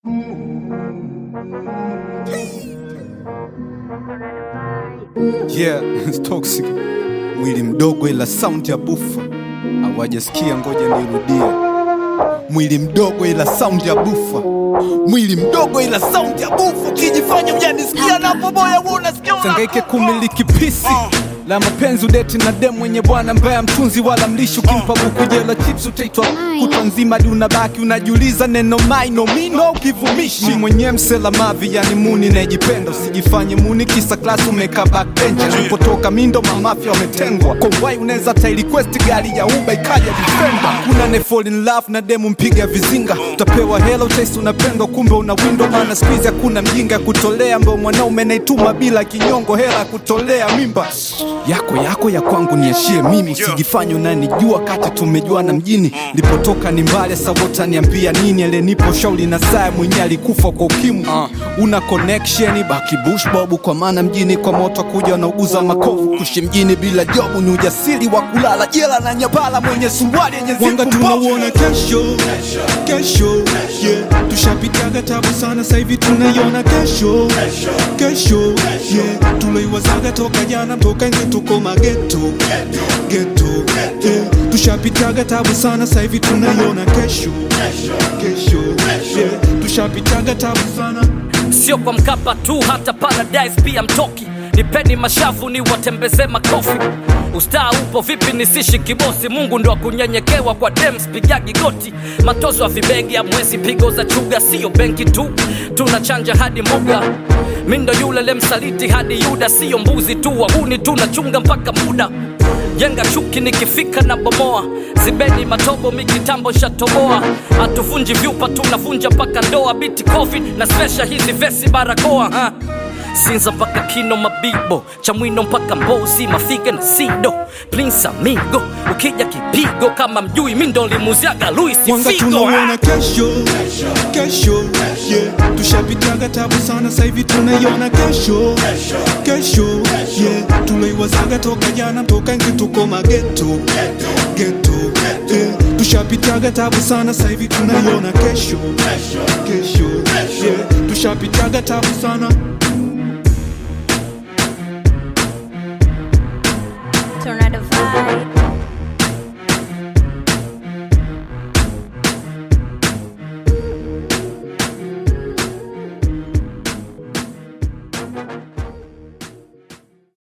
Yeah, it's toxic. Mwili mdogo ila sound ya bufa. Hawajasikia, ngoja nirudie. Mwili mdogo ila sound ya bufa. Mwili mdogo ila sound ya bufa. Ukijifanya hujanisikia napo boya wewe unasikia una- Sangaike kumiliki pisi la mapenzi udeti na demu mwenye bwana mbaya mtunzi wala mlishi ukimpa buku jela chips utaitwa kutwa nzima hadi unabaki unajiuliza neno maino mino ukivumishi Mi mwenyewe msela mavi yani muni najipenda usijifanye muni kisa klasi umeka backbench alipotoka mindo mamafya wametengwa kwa wai unaweza ta request gari ya uba ikaja defender kuna ne fall in love na demu mpiga vizinga utapewa hela utaisi unapendwa kumbe una window maana squeeze hakuna mjinga ya kutolea ambao mwanaume naituma bila kinyongo hela ya kutolea mimba yako yako ya kwangu niashie mimi usijifanye unanijua kati tumejuana mjini lipotoka ni mbali sawota niambia nini alenipo shauli na saa mwenye alikufa kwa ukimwi una connection baki bush bobu kwa maana mjini kwa moto kuja wanauguza makovu kushi mjini bila jobu ni ujasiri wa kulala jela na nyabala mwenye suruali yenye Wanga zipu mbovu. tunauona kesho kesho yeah. tushapitaga tabu sana sahivi tunaiona kesho kesho yeah. tuloiwazaga toka jana toka nje tuko mageto geto yeah. tushapitaga tabu sana sahivi tunaiona kesho kesho yeah. tushapitaga tabu sana sio kwa mkapa tu hata paradise pia mtoki nipeni mashavu ni watembeze makofi ustaa upo vipi nisishi kibosi mungu ndo akunyenyekewa kwa dems pigagi goti matozo ya vibegi ya mwezi pigo za chuga siyo benki tu tunachanja hadi mbuga mindo yule lemsaliti hadi yuda siyo mbuzi tu wahuni tunachunga mpaka muda jenga chuki nikifika na bomoa zibeni matobo mikitambo shatoboa hatuvunji vyupa tunavunja mpaka ndoa biti covid na spesha hizi vesi barakoa ha? sinza mpaka kino mabibo chamwino mpaka mbozi mafiga na sido prince amigo ukija kipigo kama mjui mindo limuziaga luis Wanga figo tunauona kesho kesho yeah. tushapitaga tabu sana sahivi tunaiona kesho kesho yeah. tuloiwazaga toka jana toka nje tuko mageto geto yeah. tushapitaga tabu sana sahivi tunaiona kesho kesho yeah. tushapitaga tabu sana Tornado vibe.